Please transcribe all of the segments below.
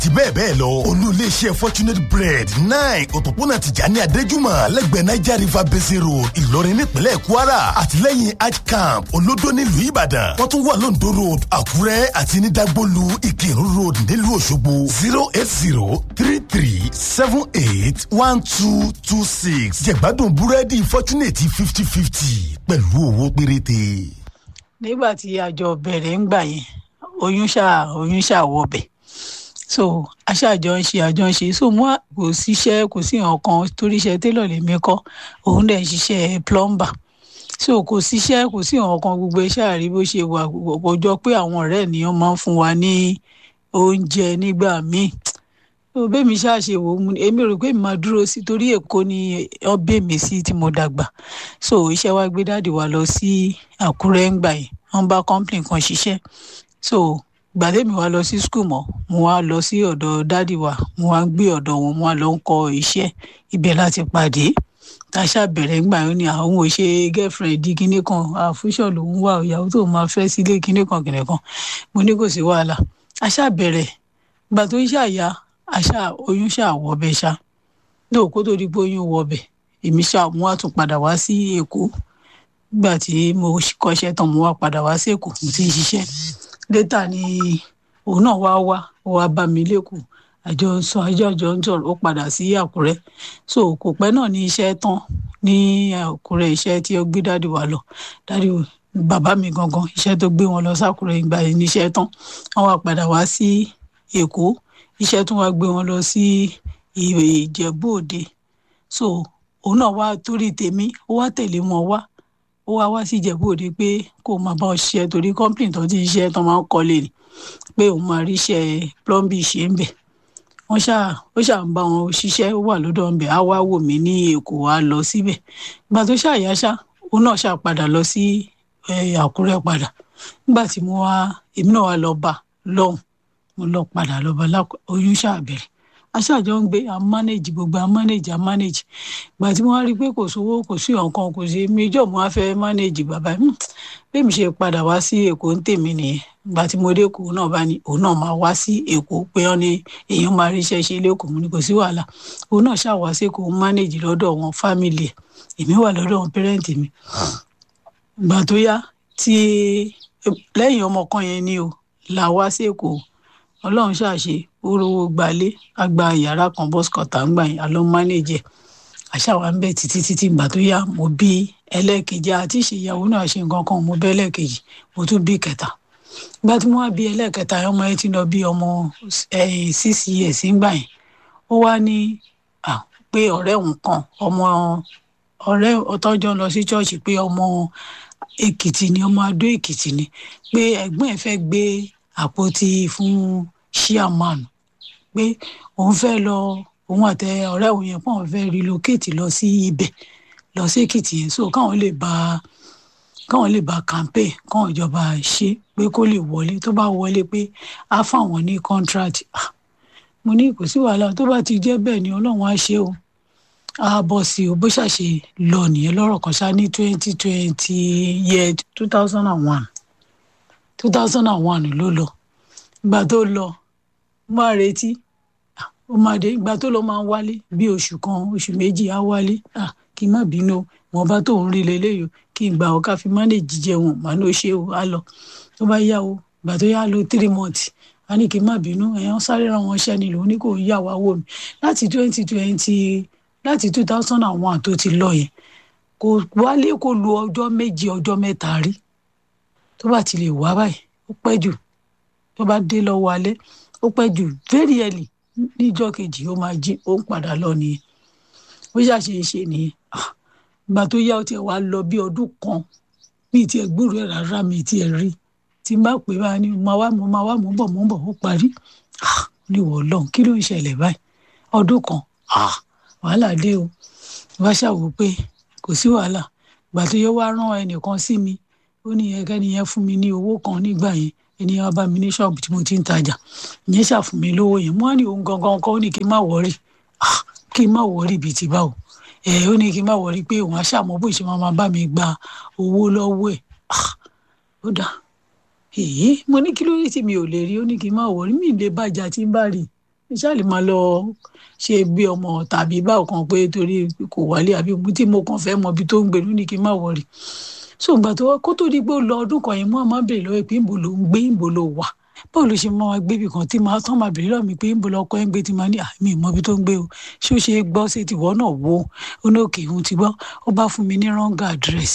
àti bẹ́ẹ̀ bẹ́ẹ̀ lọ olú iléeṣẹ́ fortunate bread nine òpópónà tìjàní adéjúmọ̀ lẹ́gbẹ̀ẹ́ niger river basin road ìlọrin nípínlẹ̀ kwara àtìlẹ́yìn hajj camp olódó nílùú ìbàdàn wọ́n tún wà lóńdó road àkúrẹ́ àti ní dagbolu ìkírun road nílùú òṣogbo zero eight zero three three seven eight one two two six jẹ̀gbádùn búrẹ́dì fortunate fifty fifty pẹ̀lú owó péréte. nígbà tí àjọ bẹ̀rẹ̀ ń gbà yẹn oyún ṣáà oyún ṣáà wọbẹ̀ so aṣáàjọ ń ṣe àjọ ń ṣe so mú kò síṣẹ́ kò sí nǹkan torí iṣẹ́ télọ̀ lèmi kọ́ òun dẹ̀ ń ṣiṣẹ́ plumber so kò síṣẹ́ kò sí nǹkan gbogbo iṣẹ́ àrí bó ṣe wà kò jọ pé àwọn ọ̀rẹ́ ènìyàn máa ń fún wa ní oúnjẹ nígbà míì so bẹ́ẹ̀mi ṣáàṣe wò ó èmi rò pé mi máa dúró sí torí èkó ni ọbẹ̀ mi sí tí mo dàgbà so iṣẹ́ wa gbé dáàdì wa lọ sí àkúrẹ́ ń gbà yẹn wọ́n bá company kan ṣiṣẹ́ so gbàdémi wa lọ sí skul mọ́ mo wá lọ sí ọ̀dọ̀ dáàdì wa mo wá gbé ọ̀dọ̀ wọn mo wá lọ ń kọ́ iṣẹ́ ibẹ̀ láti pàdé táṣà bẹ̀rẹ̀ ńgbà yẹn ni àwọn ò ṣe girlfriend di kinní kan àfúṣọ lòun wà ìyàwó tó máa fẹ́ sílé kinní kan kinní kan mo ní kò sí wàhálà àṣà bẹ̀rẹ̀ gbà tó ń ṣàyà àṣà oyún ṣáà wọbẹ̀ ṣá náà kó tó di pé oyún wọbẹ̀ èmi ṣáà mo wá tún padà wá sí èkó nígbà tí mo kọ́ṣẹ́ tán mo wá padà wá sí èkó mo ti ń ṣiṣẹ́ létà ni òun náà wá wá ó wá bá mi lẹ́kọ̀ọ́ àjọ sọ àjọ àjọ ń sọ̀rọ̀ ó padà sí àkúrẹ́ so kò pẹ́ náà ní iṣẹ́ tán ní àkúrẹ́ iṣẹ́ tí ó gbé dáàdì wa lọ dáàdì bàbá mi gangan iṣẹ́ tó gbé wọn lọ sákúrẹ́ ìgbà yẹn níṣẹ́ tán wọ́n wá padà wá sí èkó iṣẹ́ tún wá gbé wọn lọ sí ìjẹ̀bú òde so òun náà wá torí tèmi ó wá tẹ̀lé wọn wá ó wá wá sí ìjẹ̀bú òde pé kó máa bá ọ ṣiṣẹ́ torí kọ́ńpìnì tó ti ń ṣiṣẹ́ tó máa ń kọ́lé ni pé òun máa rí iṣẹ́ plumbing ṣe ń bẹ̀ wọ́n ṣáà ó ṣáà ń bá wọn ṣiṣẹ́ ó wà lọ́dọ̀ ń bẹ̀ á wá wò mí ní èkó á lọ síbẹ̀ ìgbà tó ṣáà yá ṣá òun náà ṣáà padà lọ sí àkúrẹ́ padà nígbà tí mo wá èmi náà wá lọ bá lọ́hùn mo lọ padà lọ bá oyún ṣáà bẹ̀rẹ̀ aṣáájọ ń gbé a manage gbogbo a manage a manage ìgbà tí wọ́n rí i pé kò sówó kò sí ọ̀kan kò sí méjọ́ mo á fẹ́ manage bàbá mi bẹ́ẹ̀ mi ṣe padà wá sí èkó ń tèmi nìyẹn ìgbà tí mo dé èkó náà bá ní òun náà máa wá sí èkó pé wọ́n ní èèyàn máa rí iṣẹ́ ṣe lẹ́kọ̀ọ́ mo ní kò sí wàhálà òun náà ṣáà wá sí èkó ń manage lọ́dọ̀ wọn family ẹ̀ èmi wà lọ́dọ̀ wọn parent mi ìgbà tó yá tí lẹ́yìn ọmọ kan yẹn ni o là wá sí èkó ọlọ́run ṣàṣe ó rówó gbalé àgbà yàrá kan bọ́sùkọ̀tà ń gbà yín àlọ́ mánéjẹ àṣàwà ń bẹ̀ títí títí ìgbà tó yá mo bí ẹlẹ́ẹ̀kejì àti ìṣèyàwó náà ṣe nǹkan kan mo bẹ́ ẹlẹ́ẹ̀kejì mo tún bí kẹta ìgbà tí mo wá bí ẹlẹ́ẹ̀kẹta ọmọ yẹn ti lọ bí ọmọ six years ńgbà yẹn ó wá ní pé ọ̀rẹ́ òun kan ọmọ ọ̀rẹ́ ọtọ́jọ́ lọ sí ṣọ́ọ̀ṣì pé ọmọ èkìtì ni ọmọ adó èkìtì ni pé ẹ̀gbọ́n ẹ̀ fẹ́ gbé àpótí fún chairman pé òun fẹ́ lọ òun àtẹ ọ̀rẹ́ òun yẹn pọ̀ òun fẹ́ relocate lọ sí ibẹ̀ lọ sí èkìtì yẹn so káwọn lè bá káwọn lè bá campaign káwọn ìjọba ṣe pé kó lè wọlé tó bá wọlé pé á fáwọn ní contract mo ní kò sí wàhálà tó bá ti jẹ́ bẹ́ẹ̀ ni ọlọ́run á ṣe o á bọ́ sí o bó ṣàṣe lọ nìyẹn lọ́rọ̀ kan ṣá ní twenty twenty year two thousand and one two thousand and one ló lọ ìgbà tó lọ máa retí ó máa dé ìgbà tó lọ máa ń wálé bí oṣù kan oṣù méjì á wálé kí n má bínú wọn bá tóun rí leléyìí kí n gbà ọ ká fi mánéjì jẹun màá ló ṣe o á lọ tó bá yá o ìgbà tó yá lo three months a ní kí n má bínú ẹ̀yàn sáré ra wọn ṣẹ́ ni lòun ní kò yá wa wò mí láti twenty twenty láti two thousand and one tó ti lọ yẹn kò wálé kó lu ọjọ́ méje ọjọ́ mẹ́ta rí tó bá ti lè wá báyìí ó pẹ́ jù tó bá dé lọ́wọ́ alẹ́ ó pẹ́ jù very early níjọ́ kejì ó máa jí ó ń padà lọ nìyẹn bó ṣàṣe ń ṣe nìyẹn ìgbà tó yá ó tiẹ̀ wá lọ bí ọdún kan mi tiẹ̀ gbúrò ẹ̀ rárá mi tiẹ̀ rí tí n bá pè bá ní mo máa wá mo máa wá mo ń bọ̀ mo ń bọ̀ ó parí ní ìwọ ọlọ́run kí ló ń ṣẹlẹ̀ báyìí ọdún kan wàhálà dé o wá ṣàwò pé kò sí wàhálà ìgbà tó yẹ wá rán ẹnìkan sí mi ó ní ẹkẹ́ni yẹn fún mi ní owó kan nígbà yẹn ẹni yẹn wá bá mi ní ṣọ́ọ̀bù tí mo ti ń tajà ìyẹn ṣàfún mi lówó yẹn mo wá ní òun gangan kan ó ní kí n má wọrí kí n má wọrí bíi ti báwo ẹ ó ní kí n má wọrí pé òun aṣáàmọ́ bó ṣe máa bá mi gba owó lọ́wọ́ ẹ̀ ó dáa èyí mo ní kí ló dé tí mi ò lè rí ó ní kí n má wọrí mi lè bàjá tí n bá rí iṣẹ́ àlè máa lọ ṣe bí ọmọ tàbí báwo kan pé torí kò wálé àbí tí mo kàn fẹ́ mọ ibi tó ń gbé ní kí n má wọrí so ìgbà tó kó tó di pé ó lọ ọdún kan yẹn mo máa bèrè lọ́wọ́ pé ìbò ló ń gbé ìbò ló wà báwo ló ṣe máa gbé ibì kan tí máa tán máa bèrè lọ́wọ́ mi pé ìbò lọkọ ẹ̀ ń gbé tí máa ní àmì ìmọ̀ ibi tó ń gbé o ṣé ó ṣe é gbọ́ sí tìwọ́ náà wo ó ní òkè òun ti gbọ́ ó bá fún mi ní wrong address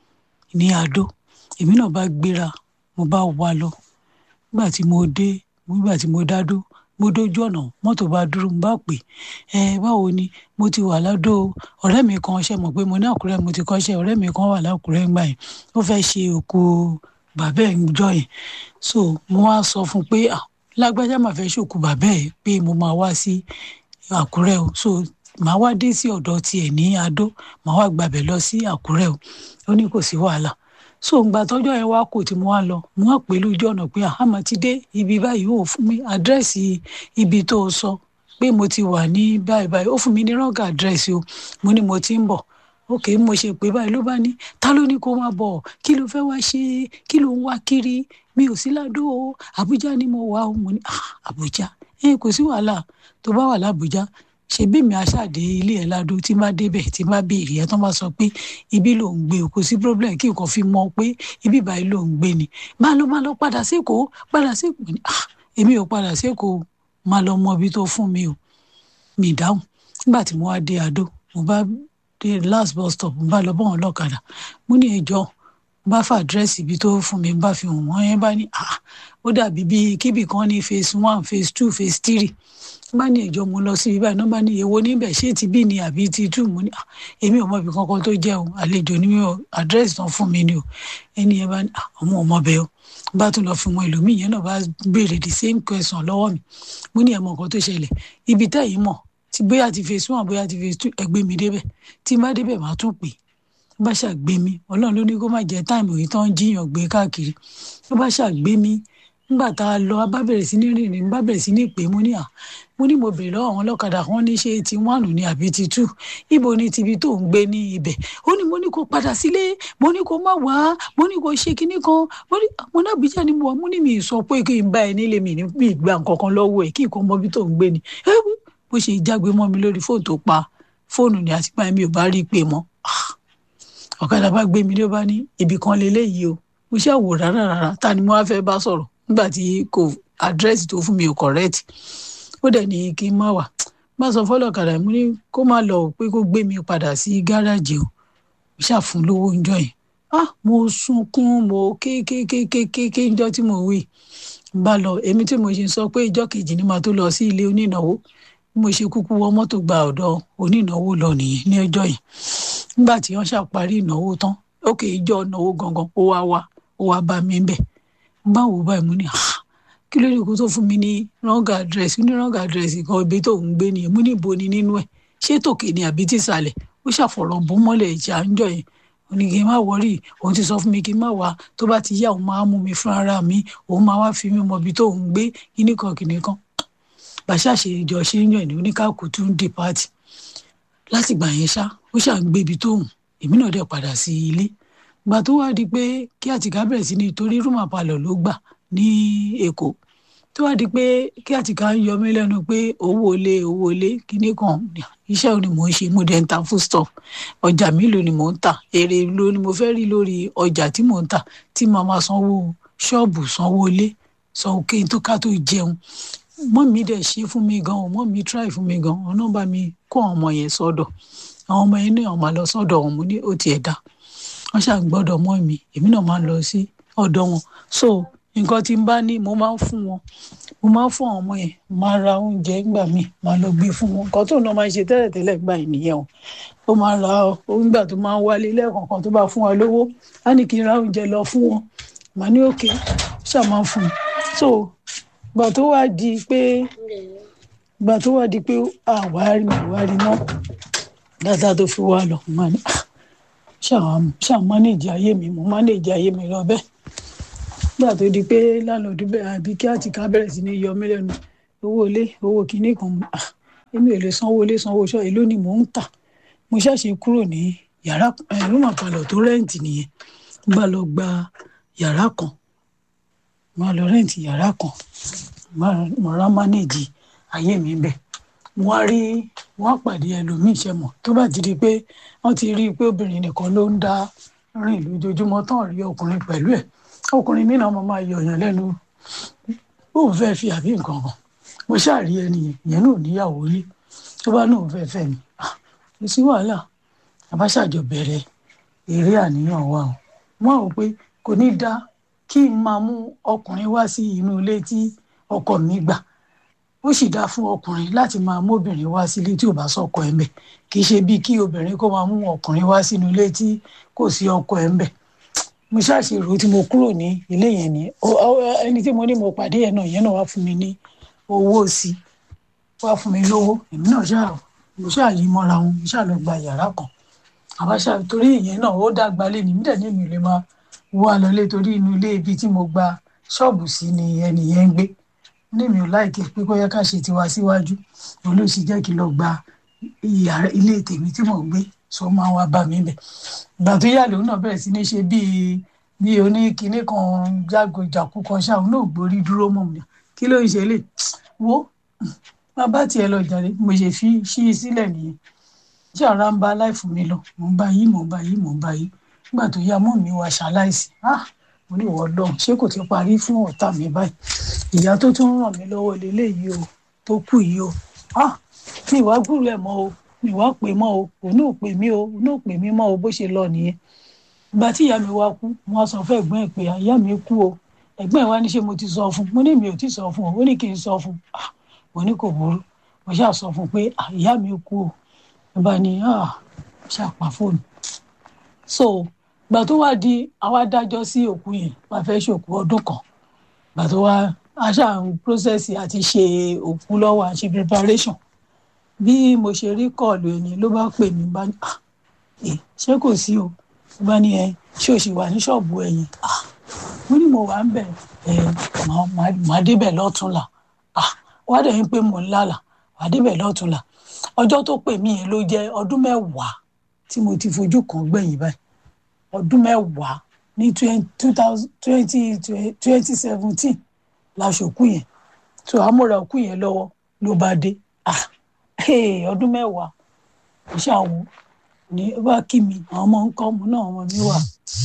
ní Adó èmi náà bá gbéra mo bá wá lọ nígbà tí mo dé nígbà tí mo dá dó mo dójú ọ̀nà mọ́tò bá dúró mo bá pè ẹ báwo ni mo ti wà ládó ọ̀rẹ́ mi kan ṣe mọ̀ pé mo ní àkúrẹ́ mo ti kọ́ṣẹ́ ọ̀rẹ́ mi kan wà lákúrẹ́ ńgbà yẹn ó fẹ́ ṣe òkú bàbá ẹ̀ ń jọ yẹn so mo wá sọ fún un pé lágbájá máa fẹ́ ṣòkú bàbá ẹ̀ pé mo máa wá sí àkúrẹ́ o so màá wá dé sí ọ̀dọ̀ tiẹ̀ ní adó màá wá gbàbẹ̀ lọ sí àkúrẹ́ o ó ní kò sí wàhálà so ngbà tọ́jọ́ yẹn wá kò tí mo wá lọ mo wá pè lójú ọ̀nà pé àmọ́ ti dé ibi báyìí ó fún mi àdírẹ́sì ibi tó o sọ pé mo ti wà ní báyìí báyìí ó fún mi ní rọ́ǹgà àdírẹ́sì o mo ní mo ti ń bọ̀ ok mo ṣe pé báyìí ló bá ní ta ló ní kó máa bọ̀ kí ló fẹ́ wá ṣe kí ló ń wá kiri mi ò sí ládó o àbújá ni mo wà o mo ní àbújá ẹ kò sí wàhálà tó bá wà lábújá ṣebí mi aṣáàdé ilé ẹ ládó tí má débẹ̀ tí má béèrè ẹ tó má sọ pé ibi ló ń gbé o kò sí problem kí nǹkan fi mọ̀ pé ibi báyìí ló ń gbé ni má lọ má lọ padà sékòó padà sékòó ni ah èmi ò padà sékòó má lọ mọ ibi tó fún mi o mi dáhùn nígbà tí mo wá dé Adó mo bá dé last bus stop mo bá lọ bọ́ wọn lọ́kadà mo ní ẹjọ́ bá fà àdírẹ́sì ibi tó fún mi bá fi hàn wọ́n yẹn bá ní ah ó dàbí bíi kíbì kan ní phase one phase two phase three bá ní ìjọ mo lọ sí ibi báyìí náà bá ní èwo níbẹ̀ ṣé ti bí ni àbí ti tú mo ní èmi ò mọ ibi kankan tó jẹ́ o àlejò ní o àdírẹ́sì tán fún mi ni o ẹni yẹn bá ní àwọn ọmọ bẹ́ẹ̀ o bá tún lọ fún wọn ẹlòmíì yẹn náà bá béèrè the same question lọ́wọ́ mi mo ní ẹ̀mọ nǹkan tó ṣẹlẹ̀ ibi tẹ́yìn mọ̀ tí bóyá ti phase one bóyá ti phase two ẹgbẹ́ mi débẹ̀ tí n bá débẹ̀ máa tún pè bá ṣàgbé mi ọlọ́run ló ní kó má jẹ́ táìmù yìí tán jíyàn gbé káàkiri bá ṣàgbé mi nígbà tá a lọ a bá bẹ̀rẹ̀ sí ní rìnrìn bá bẹ̀rẹ̀ sí ní pè mo ní à mo ní mo bèrè lọ́wọ́ àwọn ọlọ́kadà kan ní ṣe ti one ní àbí ti two ibo ni tibi tó ń gbé ní ibẹ̀ ó ní mo ní kó padà sílé mo ní kó má wá mo ní kó ṣe kinní kan mo ní mo ní àbíjà ni mo wà mo ní mi sọ pé kí n bá ẹ nílé mi ní mi gba nǹkan kan lọ́wọ́ ẹ̀ kí nǹkan mọ bí tó ń gbé ni bó ṣe jágbe mọ́ mi lórí fóònù tó pa fóònù ni àti báyìí mi ò bá rí i pé mọ́ ọ̀kadà bá gbé mi ló bá ní ibì kan lélẹ́yìí o mo ṣe àwò rárá rárá ta ni mo wá fẹ́ bá sọ̀rọ̀ nígbà tí kò àdírẹ́sì tó fún mi ò correct ó dẹ̀ ní kí n má wà bá sọ fọlọ́kadà mo ní kó má lọ pé kó gbé mi padà sí gáràjì o mo ṣàfún lówó oúnjẹ yẹn ah mo sunkún mo kékékékéké ńjọ́ tí mo wí n bá lọ èmi tí mo ṣe sọ pé ìjọ́ kejì ni màá tó lọ sí ilé onínáwó bí mo ṣe kúkú wọ mọ́tò gba ọ̀dọ̀ onínáwó lọ nìyẹn ní ọjọ́ yìí nígbà tí wọ́n ṣàparí ìnáwó tán ókè ìjọ ìnáwó gangan ó wá wá ó wá bá mi bẹ̀ báwo báyìí mo ní kí ló dé kó tó fún mi ní wrong address ní wrong address kan ibi tó ń gbé nìyẹn mo ní ibo ni nínú ẹ̀ ṣé tòkè ni àbí tìsàlẹ̀ ó ṣàfọ̀rọ̀ bó mọ́lẹ̀ ìjà ń jọ yẹn ó ní kí n má wọrí òun ti sọ fún mi kí n má wá tó bá ti yá òun máa mú mi fún ara mi òun máa wá fi mí mọ ibi tó ń gbé kíní kan kíní kan bàṣà ṣe ìjọ ṣe ń yàn ní oníkàkú tún dì pàtì láti gbà yẹn ṣá ó ṣà ń gbé ibi tó hùn èmi náà dẹ̀ padà sí ilé gbà tó wá di pé kí àtìká bẹ̀rẹ̀ sí ní torí rúmà palọ̀ ló gbà ní èkó tó wá di pé kí àtìká ń yọ mí lẹ́nu pé owó ilé owó ilé kíní kan iṣẹ́ ò ní mò ń ṣe mo dẹ̀ ń ta food stuff ọjà mélòó ni mò ń tà èrè ló ni mo fẹ́ rí lórí ọjà tí mò ń tà tí màá máa sanwó ṣọ́ọ̀bù sanwó ilé sanwó kí n tó ká tó jẹun mọ́ mi dẹ̀ ṣe fún mi gan mọ́ mi try fún mi gan ọ̀nà bá mi kó àwọn ọmọ yẹn sọ́dọ̀ àwọn ọmọ yẹn náà máa lọ sọ́dọ̀ wọn mo ní ó tiẹ̀ dá wọ́n ṣáà gbọ́dọ̀ mọ́ mi èmi náà máa ń lọ sí ọ̀dọ̀ wọn so nǹkan tí n bá ní mo máa ń fún wọn mo máa ń fún àwọn ọmọ yẹn máa ra oúnjẹ ńgbà míì máa lọ gbé fún wọn nǹkan tó náà máa ń ṣe tẹ́lẹ̀tẹ́lẹ̀ gbà yìí nìyẹn o ó máa ra oúnjẹ tó máa ń wálé lẹ́ẹ̀kọ̀ọ̀kan tó bá fún wa lówó á ní kí n ra oúnjẹ lọ fún wọn màá ní òkè ṣáà máa ń fún un so gbà tó wá di pé gbà tó wá di pé àwárí àwárí náà dáadáa tó fi wá lọ máa ní ṣáà mánéèjì ayé mi mo mánéèjì ayé mi lọ bẹ́ẹ̀ gbà tó di pé lálọ́dún bẹ́ẹ̀ àbí kí àtìká bẹ̀rẹ̀ sí ní yọ mí lẹ́nu owó ilé owó kìíní kan èmi ò lè sanwó ilé sanwó iṣẹ́ èló ni mò ń tà mo ṣàṣe kúrò ní yàrá rúmọ̀ palọ̀ tó rẹ́ǹtì nìyẹn bá lọ gba yàrá kan máa lọ rẹ́ǹtì yàrá kan máa rán mánéèjì ayé mi ń bẹ mo wá rí wọn á pàdé ẹlòmíì ṣe mọ tó bá ti di pé wọn ti rí i pé obìnrin nìkan ló ń dá rìn lójoojúmọ́ tán rí ọkùnrin pẹ̀lú ẹ̀ ọkùnrin mìíràn mo máa yọ ọyàn lẹ́nu bóun fẹ́ fi àbí nǹkan kan mo ṣáàrí ẹni yẹn náà níyàwó rí tó bá náà fẹ́ fẹ́ mi kò sí wàhálà àbáṣàjọ bẹ̀rẹ̀ eré àníyàn wa o wọn ò pé kò ní dá kí n máa mú ọkùnrin wá sí inú ilé tí ọkọ mi gbà ó sì dáa fún ọkùnrin láti máa mú obìnrin wá sílé tí ò bá sọkọ ẹ̀ ń bẹ̀ kì í ṣe bíi kí obìnrin kó máa mú ọkùnrin wá sínú ilé tí kò sí ọkọ ẹ̀ ń bẹ̀ mo ṣàṣèrò tí mo kúrò ní ilé yẹn ni ẹni tí mo ní mo pàdé yẹn náà yẹn náà wá fún mi ní owó sí wá fún mi lówó èmi náà ṣáà mo ṣáà yí mọ́ra wọn mo ṣáà lọ gba yàrá kan àbáṣà torí ìyẹn náà ó dàgbà lé ní mí dẹ̀ ní mi ò lè máa wá lọlé torí inú ilé ibi tí mo gba ṣọ́ọ̀bù sí ni ẹnì yẹn ń gbé ní mi ò láìkí pé kó yẹ ká ṣe tiwa síwájú òun ló sì jẹ́ kí n lọ gba ilé tèmi tí mò ń gbé sọ máa wá bá mi bẹ̀. ìgbà tó yà lòun náà bẹ̀rẹ̀ sí ní ṣe bíi bí oníkinní kan jágojàkú kan ṣáà òun náà gbórí dúró mọ́ mi kí ló ń ṣe lè wo má bá tiẹ̀ lọ jáde mo ṣe fi ṣí i sílẹ̀ nìyẹn ṣé ara ń bá láìfún mi lọ mò ń bá yí mò ń bá yí mò ń bá yí nígbà tó yá mọ́ mi wá ṣaláìsí ah mo ní ìwọ lọ́hùn ṣé kò ti parí fún ọ̀tá mi báyìí ìyá tó tún ràn mí lọ́wọ́ lélẹ́yìí o tó kù yìí o ah mi ìwà gbúrò ẹ̀ mọ́ o mi ìwà pè mọ́ o òun ò pè mí o òun ò pè mí mọ́ o bó ṣe lọ nìyẹn ìgbà tí ìyá mi wá kú wọ́n sọ fún ẹ̀gbọ́n ẹ̀ pé ìyá mi kú o ẹ̀gbọ́n ẹ̀ wá ní ṣé mo ti sọ fún mo ní mi ò ti sọ fún o ó ní kí n sọ fún ah mo ní kò burú mo ṣáà sọ fún pé ìyá mi kú o ìbá ni ah ṣàpà fóònù so gbà tó wá di àwa dájọ́ sí òkú yẹn wàá fẹ́ ṣòkú ọdún kan gbà tó wá aṣá ń process àti ṣe òkú lọ́wọ́ àṣe preparation bí mo ṣe rí kọ́ọ̀lù ẹni ló bá pè mí bá ní ah ṣé kò sí o ló bá ní ẹ ṣé o sì wà ní ṣọ́ọ̀bù ẹ̀yìn ah mo ní mo wà ń bẹ̀ ẹ màá débẹ̀ lọ́túnla ah wá dẹ̀ ń pé mò ń lálà màá débẹ̀ lọ́túnla ọjọ́ tó pè mí yẹn ló jẹ́ ọdún mẹ́wàá tí mo ti fojú kan gbẹ̀yìn báyìí ọdún mẹ́wàá ní twenty seventeen la ṣòkú yẹn so àmúra òkú yẹn lọ́wọ́ ló bá dé ah ọdún mẹ́wàá kò ṣàwọn ní ó bá kí mi àwọn ọmọ ń kọ́ mu náà ọmọ mi wà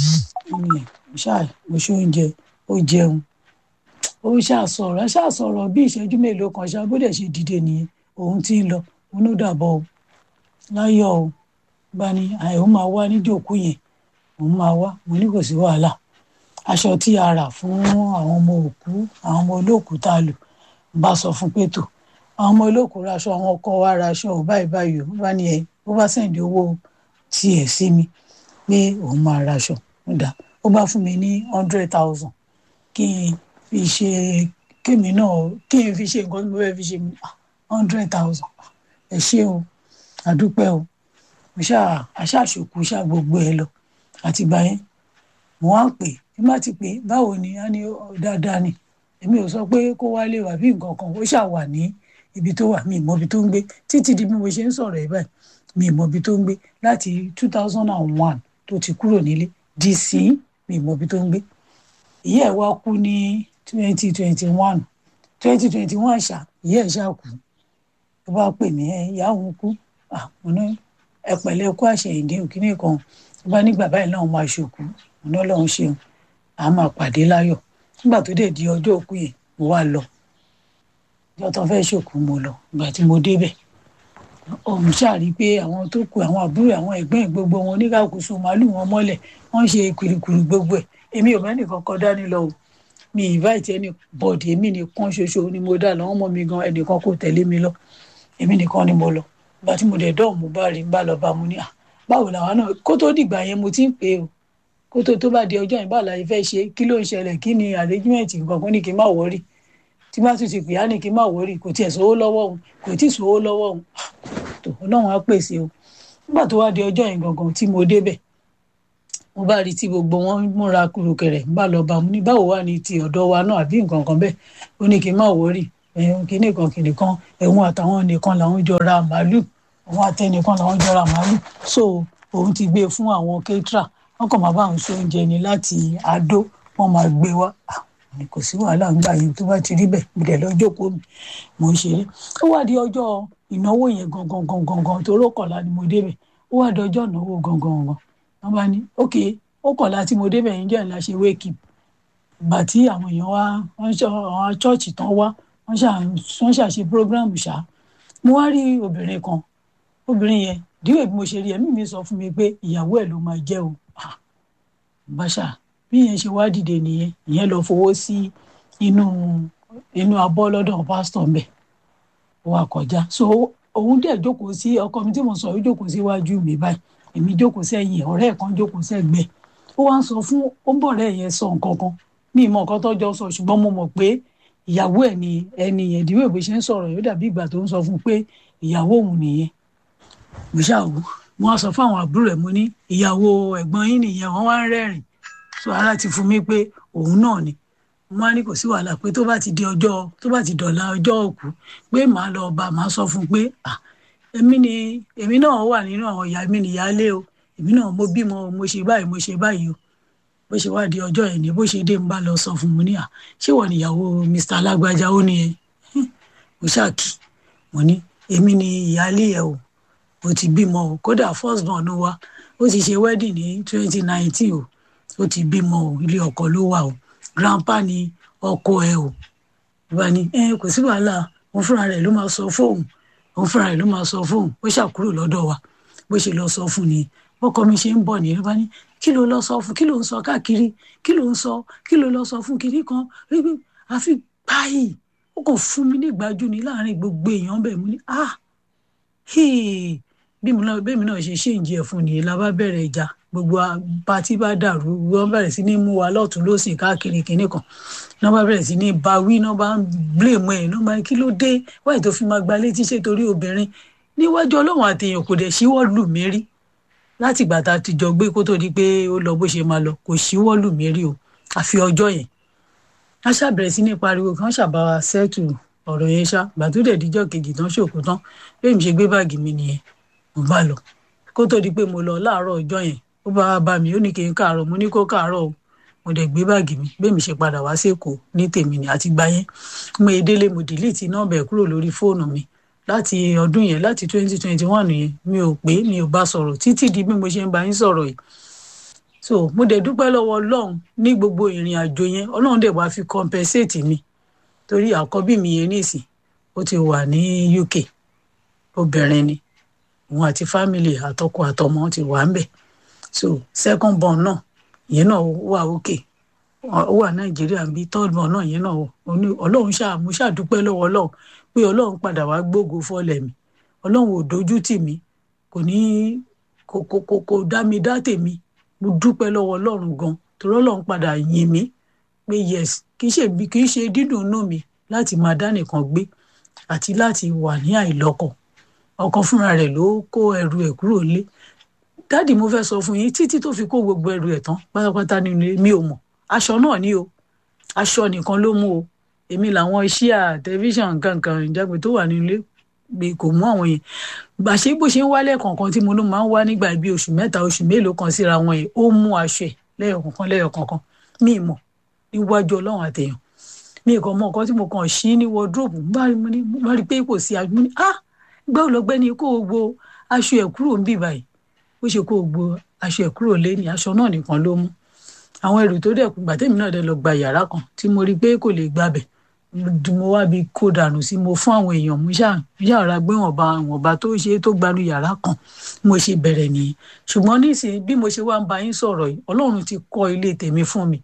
mo ṣáà mo ṣe oúnjẹ ó jẹun ó ṣàṣọ̀rọ̀ ṣàṣọ̀rọ̀ bí ìṣẹ́jú mélòó kan ṣáà bó dẹ̀ ṣe dìde nìyẹn òun ti ń lọ òun ló dàbọ̀ o láyọ̀ o bá ní àìó máa wá níjòkó yẹn òun máa wá mo ní kò sí wàhálà aṣọ tí a rà fún àwọn ọmọ òkú àwọn ọmọ olóòkú tá a lò bá sọ fún pétò àwọn ọmọ olóòkú raṣọ àwọn ọkọ wa raṣọ ò báyìí báyìí ó bá ní ẹ ó bá sẹ̀ǹdì owó tiẹ̀ sí mi pé òun máa raṣọ ó dà ó bá fún mi ní hundred thousand kí n fi ṣe kémi náà kí n fi ṣe nǹkan tí mo fẹ́ fi ṣe hundred thousand ẹ ṣé o àdúpẹ́ o mo ṣáà aṣáàṣòkú ṣáà gbogbo ẹ lọ àtìgbà yẹn mo wá pè é má ti pè é báwo ni a ní dáadáa ni èmi ò sọ pé kó wálé wà bí nǹkan kan ó ṣáà wà ní ibi tó wà mí ìmọ̀ ibi tó ń gbé títí di bí mo ṣe ń sọ̀rọ̀ ẹ̀ báyìí mi ìmọ̀ ibi tó ń gbé láti two thousand and one tó ti kúrò nílé di sí mi ìmọ̀ ibi tó ń gbé ìyá ẹ̀ wá kú ní twenty twenty one twenty twenty one ṣá ìyá ẹ̀ ṣá kú tó bá pè mí ẹ ìyá òun kú àmọ́ ẹ pẹ̀lẹ́ kú àṣẹyìndé òkínní kan tó bá nígbà báyìí náà máa ṣòkú ọ̀nà ọlọ́run ṣeun a máa pàdé láyọ̀ nígbà tó dẹ̀ di ọjọ́ òkú yẹn mo wá lọ ọjọ́ tó fẹ́ ṣòkú mo lọ ìgbà tí mo débẹ̀ ọ̀hún ṣàrí pé àwọn tó kù àwọn àbúrò àwọn ẹ̀gbọ́n gbogbo wọn oníkàkùsù màálù wọn mọ́lẹ̀ wọ́n ṣe kùrìkùrì gbogbo ẹ̀ èmi ò mẹ́nì kankan dání lọ o mi invite ẹni bọ̀dì èmi nìkan ṣoṣo ni mo dá lọ́wọ́ mọ́ mi gan ẹnìkan kò tẹ̀lé mi lọ èmi nìkan ni mo lọ ìgbà tí mo dẹ̀ dọ́ọ̀ mo bá rí bá lọ bá mo ní à báwo làwọn náà kó tó dìgbà yẹn mo ti ń pè é o kó tó tó bá di ọjọ́ yẹn báwo la fẹ́ ṣe kí ló ń ṣẹlẹ̀ kí ni arrangement nǹkan kan ní kí n má wọrí tí bá tún ti pè á ní kí n má wọrí kò tiẹ̀ sówó lọ́wọ́ òun kò tí ì sówó lọ́wọ́ òun tó ọlọ́run á pèsè o nígbà tó wá di ọjọ́ yẹn gangan tí mo débẹ̀ mo bá rí tí gbogbo wọn múra kùrùkẹrẹ ń bá lọ bá mu ní báwo wà ní ti ọ̀dọ̀ wa náà àbí nǹkan kan bẹ́ẹ̀ ó ní kí n má wọrí ẹ̀hún kìíní kan kìíní kan ẹ̀hún àtàwọn nìkan làwọn jọ ra màálù àwọn àtẹnìkan làwọn jọ ra màálù so òun ti gbé fún àwọn kétra wọn kàn máa bá àwọn ṣe oúnjẹ ni láti àdó wọn máa gbé wá ni kò sí wàhálà ń gbà yẹn tó bá ti rí bẹ́ẹ̀ mo dẹ̀ lọ jókòó mi mo ń ṣeré ó wá di ọjọ́ ìnáwó yẹn gangan gangan gangan tó lókọ̀lá ni mo débẹ̀ ó wá di ọjọ́ ìnáwó gangan gangan wọ́n bá ní ok ó kọ̀lá tí mo débẹ̀ yẹn jẹ́ ńlá ṣe wake up ìgbà tí àwọn èèyàn wá wọ́n ṣe àwọn chọ́ọ̀chì tán wá wọ́n ṣàṣe program ṣá mo wá rí obìnrin kan obìnrin yẹn díwèé bí mo ṣe rí ẹ̀mí mi sọ fún mi pé ìyàwó ẹ̀ ló máa jẹ́ o bàṣà bí yẹn ṣe wá dìde nìyẹn ìyẹn lọ fowó sí inú inú abọ́ lọ́dọ̀ pásítọ̀ mbẹ̀ wà kọjá so òun dẹ̀ jókòó sí ọkọ mi tí mo sọ yóò jókòó síwájú mi báyìí èmi jókòó sẹ́yìn ọ̀rẹ́ ẹ̀ kan jókòó sẹ́gbẹ̀ẹ́ ó wá ń sọ fún ó ń bọ̀ rẹ̀ yẹn sọ nǹkan kan mi ìmọ̀ nǹkan tó jọ sọ ṣùgbọ́n mo mọ̀ pé ìyàwó ẹ̀ ni ẹni yẹn ìdíwèé bó ṣe ń sọ̀rọ̀ yóò dàbí ìgbà tó ń sọ fún pé ìyàwó òun nìyẹn mo ṣàwò wọn sọ fún àwọn àbúrò ẹ̀ mo ní ìyàwó ẹ̀gbọ́n yín nìyẹn wọ́n wá ń rẹ́rìn so ara ti fún mi pé òun náà ni mo máa ní kò sí wàhálà pé tó bá ti di ọjọ́ tó bá ti dọ̀la ọjọ́ òkú pé màá lọ bá màá sọ fún un pé à èmi ni èmi náà wà nínú àwọn ìyá mi nìyálé o èmi náà mo bímọ mo ṣe báyìí mo ṣe báyìí o bó ṣe wá di ọjọ́ yẹn ni bó ṣe dé ń bá lọ sọ fún mi ní à ṣé wọ́n níyàwó Mr. alágbájá ó ní ẹ mo ṣáàkì mo ní èmi ni ìyálé ẹ o mo ti bímọ o kódà first born wa ó ti ṣe wedding ní twenty nineteen o ó ti bímọ o ilé ọkọ ló wà o grandpa ni ọkọ ẹ o ìbá ni ẹ kò sí wàhálà òun fúnra rẹ̀ ló máa sọ fóun òun fúnra rẹ̀ ló máa sọ fóun ó ṣàkúrò lọ́dọ̀ wa bó ṣe lọ sọ fún ni bọ́kọ mi ṣe ń bọ̀ nìyẹn bá ní kí ló lọ sọ fún kí ló ń sọ káàkiri kí ló ń sọ kí ló lọ sọ fún kiri kan ríbi àfi báyìí ó kàn fún mi ní ìgbájú ni láàrin gbogbo èèyàn bẹ́ẹ̀ mo ní ah bí mi náà bẹ́ẹ̀ mi náà ṣe ṣe ìjì ẹ̀ fún nìyẹn la bá bẹ̀rẹ̀ ìjà gbogbo pátí bá dàrú wọ́n bẹ̀rẹ̀ sí ní mú wa lọ́tún lọ́sìn káàkiri kinní kan náà bá bẹ̀rẹ̀ sí ní bawí náà bá ń blame ẹ̀ náà bá kí ló dé wáyé tó fi máa gba létí ṣe torí obìnrin níwájú ọlọ́run àtẹ̀yàn kò dẹ̀ ṣíwọ́ lù mí rí láti ìgbà tá a ti jọ gbé kó tó di pé ó lọ bó ṣe máa lọ kò ṣíwọ́ lù mí rí o àfi ọjọ́ yẹn wọ́n ṣàbẹ̀rẹ̀ sí ní pariwo kí wọ́n ṣàbá wa sẹ́tù ọ̀rọ̀ yẹn ṣá gbàtúndẹ̀ díjọ́ kejì tán ṣòkò tán bẹ́ẹ̀ mi ṣe gbé báàgì mi nìyẹn mo bá lọ kó tó di pé mo lọ láàárọ̀ ọjọ́ yẹn ó bá bá mi ó ní kí n káàárọ̀ mo ní kó káàárọ̀ o mo dẹ̀ gbé báàgì mi bẹ́ẹ̀ mi ṣe padà wá sẹ́kọ̀ọ́ ní tèmi ni àti gbá yẹn mo èdèlé mo dìlítì nọ́ọ̀bà ẹ̀ kúrò lórí fóònù mi láti ọdún yẹn láti twenty twenty one yẹn mi ò pé mi ò bá sọ̀rọ̀ títí di bí mo ṣe ń bá yín sọ̀rọ̀ yìí so mo dẹ̀ dúpẹ́ lọ́wọ́ ọlọ́run ní gbogbo ìrìn àjò yẹn ọlọ́run dẹ̀ wá fi compensate mi torí àkọ́bí mi yẹn nísìn ó ti wà ní UK obìnrin ni òun àti family àtọkọ àtọmọ ti wà ń bẹ̀ so second born náà ìyẹn náà wà òkè ó wà nàìjíríà bí third born náà ìyẹn náà ọlọ́run ṣáà mo ṣáà dúpẹ́ lọ́wọ́ ọlọ́run pé ọlọ́run padà wá gbógo fọ́lẹ̀ mi ọlọ́run ò dojú tì mí kò ní kò kò kò kò dá mi dá tèmi mo dúpẹ́ lọ́wọ́ ọlọ́run gan torí ọlọ́run padà yìn mí pé yes kì í ṣe kì í ṣe dídùn inú mi láti máa dá nìkan gbé àti láti wà ní àìlọ́kọ ọkọ fúnra rẹ̀ ló kó ẹrù ẹ̀ kúrò lé dáàdì mo fẹ́ sọ fún yín títí tó fi kó gbogbo ẹrù ẹ̀ tán pátápátá nínú ilé mi ò mọ̀ aṣọ náà ni o aṣọ nìkan ló mú o èmi làwọn iṣẹ́ à tẹlifíṣàn kankan ìjágbe tó wà nílé pé kò mú àwọn yẹn gbàṣẹ bó ṣe ń wálẹ̀ kọ̀ọ̀kan tí mo ló máa ń wá nígbà bíi oṣù mẹ́ta oṣù mélòó kan síra wọn yẹn ó mú aṣọ ẹ̀ lẹ́yọ̀kọ̀ọ̀kan lẹ́yọ̀kọ̀ọ̀kan mi mọ̀ níwájú ọlọ́run àtẹ̀yàn mi kàn mọ nǹkan tí mo kàn ṣí ní wọdúróòbù bá rí i pé kò sí aṣọ mo ní ah gbẹ́ ọlọ́gbẹ́ni kó o gbo aṣọ ẹ̀ kúrò ń bì báyìí ó ṣe kó o gbo aṣọ ẹ̀ kúrò lé ní aṣọ náà nìkan ló mú àwọn ẹrù tó dẹ̀ kú gbàtẹ́mi náà dẹ̀ lọ gba yàrá kan tí mo rí i pé kò lè gbabẹ̀ mo wá bí kó dànù sí mo fún àwọn èèyàn mo ṣáà yàrá gbé wọ̀nba wọ̀nba tó ṣe tó gbanú yàrá kan mo ṣe bẹ̀rẹ̀ nìyí ṣùgbọ́n nísìnyí bí mo ṣe wá ń bá yín sọ̀rọ̀ yìí ọlọ́run ti kọ́ ilé tèmi fún mi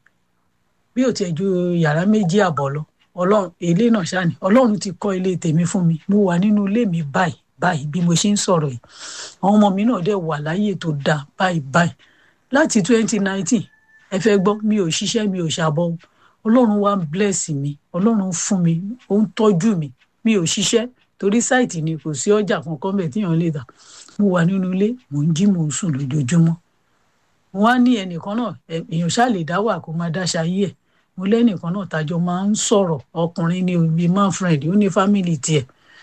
bí ò tiẹ̀ ju yàrá méjì àbọ̀ lọ ọlọ́run ilé náà ṣáà ni ọlọ́run ti kọ́ ilé tèmi fún mi mo wà nínú ilé mi báyìí báyìí bí mo ṣe ń sọ̀rọ̀ yìí àwọn ọmọ mi náà dẹ̀ wà láyè tó dáa báyìí báyìí láti twenty nineteen ẹ fẹ́ gbọ́ mi ò ṣiṣẹ́ mi ò ṣàbọ̀ ọlọ́run wá ń bless mi ọlọ́run fún mi ó ń tọ́jú mi mi ò ṣiṣẹ́ torí sáìtì ni kò sí ọjà kankan bẹ́ẹ̀ tíyàn lè tà mo wà nínú ilé mò ń jí mò ń sùn lójoojúmọ́ wọn á ní ẹnìkan náà èèyàn ṣáà lè dá wà kó máa dáṣà yí ẹ̀ mo lẹ́nìkan náà tájọ máa ń sọ̀rọ̀ ọkùnrin ní omi man friend ó ní family tiẹ̀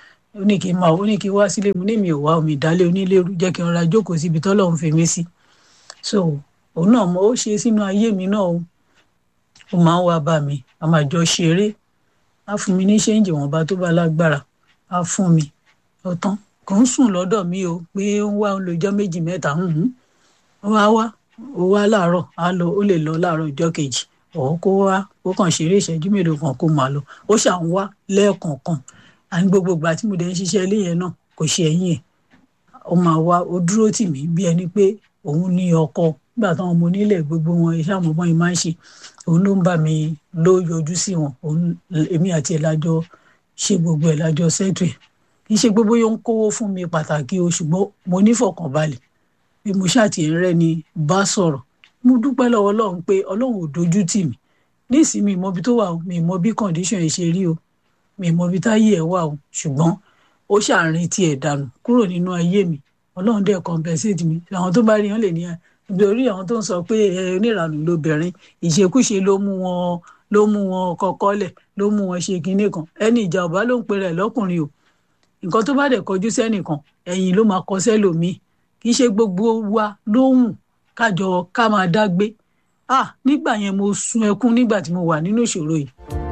ó ní kí n máa ó ní kí n wá sílé mo ní mi ò wá omi ìdálé onílérú jẹ́ kí n ra jókòó síbi tọ́lọ́run fi mí sí so òun náà mo ó ṣe sínú ayé mi náà o ó máa ń wá bá mi a máa jọ ṣeré á fún mi ní ṣéǹjì wọ̀nba tó bá lágbára á fún mi ọ̀tán kò ń sùn lọ́dọ̀ mi o pé ó ń wá ń lo ọjọ́ méjì mẹ́ta ó wá wá ó wá láàárọ̀ á lọ ó lè lọ láàárọ̀ ọjọ́ kejì ọ̀ kó wá ó kàn ṣeré ìṣẹ́jú mélòó kan kó máa lọ ó ṣà ń wá lẹ́ẹ̀kọ̀ọ̀kan àní gbogbo ìgbà tí mo dẹ̀ ń ṣiṣẹ́ ilé yẹn náà kò ṣe ẹ̀yìn ẹ̀ ó máa wá ó dúró tì mí bí ẹni pé òun ní ọkọ nígbà táwọn ọmọ onílẹ̀ gbogbo wọn iṣẹ́ àwọn ọmọ yìí máa ń ṣe òun ló ń bá mi ló yọjú sí wọn òun èmi àti ẹ̀ lájọ ṣe gbogbo ẹ̀ lájọ sẹ́tù ẹ̀ kì í ṣe gbogbo yóò ń kówó fún mi pàtàkì o ṣùgbọ́n mo nífọ̀kànbalẹ̀ bí mo ṣàtìyẹn rẹ ni bá sọ̀rọ̀ mo dúpẹ́ lọ́wọ́ ọlọ́run pé ọlọ́run ò dojú tì mí nísìnyí mi ìmọ̀bi tó wà o mi ìmọ̀ bí condition ẹ̀ ṣe rí o mi ìmọ̀ bí táyé ẹ̀ wà o ṣùgbọ́n ó ṣàárín tiẹ̀ dànù kúrò nínú ayé mi ọlọ́run dẹ̀ compensate mi àwọn tó bá rí wọn lè ní nítorí àwọn tó ń sọ pé ẹ oníranù lóbìnrin ìṣekúṣe ló mú wọn ló mú wọn kọkọlẹ̀ ló mú wọn ṣe kinní kan ẹni ìjà ọba ló ń pe rẹ̀ lọ́kùnrin o nǹkan tó bá dẹ̀ kọjú sẹ́nìkan ẹ̀yìn ló máa kọ sẹ́lòmíì kì í ṣe gbogbo wa lóhùn kájọ ká máa dágbé ah nígbà yẹn mo sun ẹkún nígbà tí mo wà nínú ìṣòro yìí